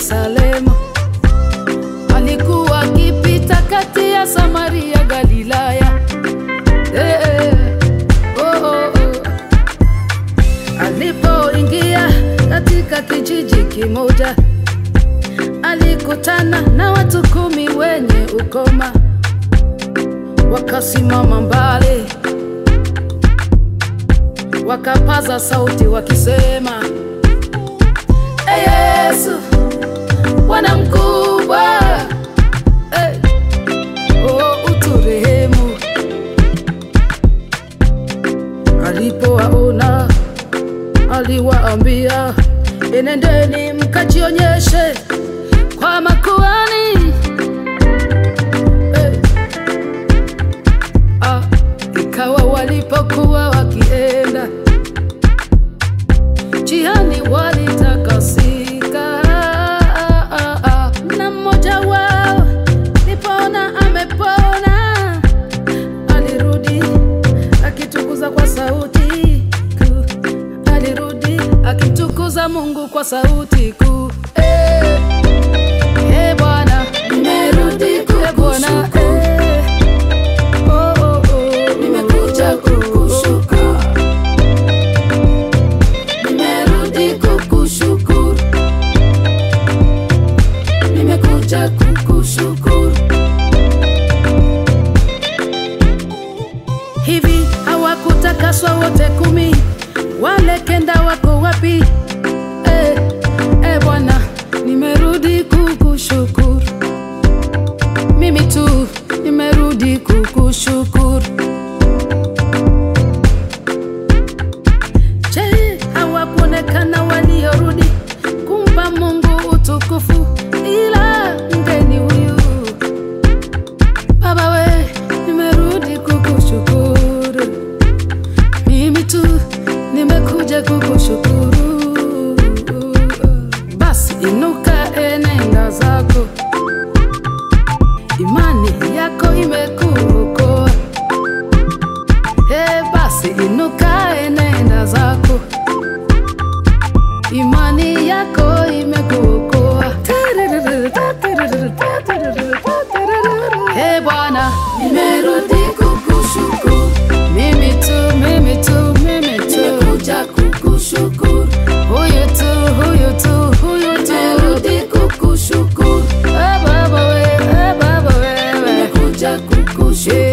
Yerusalemu. Alikuwa akipita kati ya Samaria, Galilaya. Eh, eh, oh, oh, oh. Alipoingia katika kijiji kimoja, alikutana na watu kumi wenye ukoma, wakasimama mbali, wakapaza sauti wakisema, "Ee Yesu, Bwana mkubwa, eh, oh, uturehemu." Alipowaona aliwaambia, enendeni mkajionyeshe kwa makuhani. Eh, ah, ikawa walipokuwa wakienda njiani walitakasika, ah, ah, ah. na mmoja wao nipona amepona alirudi akitukuza kwa sauti kuu, alirudi akitukuza Mungu kwa sauti kuu. Eh, eh, Bwana, nimerudi kukushukuru. Eh, oh, oh, oh, nimekuja kukushukuru. Nimerudi kukushukuru. Nimekuja kukushukuru. Hivi hawakutakaswa wote kumi? Wale kenda wako wapi? Eh, eh Bwana, nimerudi kukushukuru. Mimi tu nimerudi kukushukuru. Je, hawakuonekana waliorudi kumpa Mungu utukufu ila mgeni huyu Baba we, nimerudi kukushukuru. Mimi tu nimekuja kukushukuru. Basi inuka, enenda zako, imani yako imekuokoa. Hey, basi inuka, enenda zako, imani yako imekuokoa. Hey Bwana, nimerudi kukushukuru. Mimi tu, mimi tu, mimi tu. Nimekuja kukushukuru. Huyu tu, huyu tu, huyu tu. Nimerudi kukushukuru. Eh, Baba we, eh, Baba wewe. Nimekuja kukushukuru.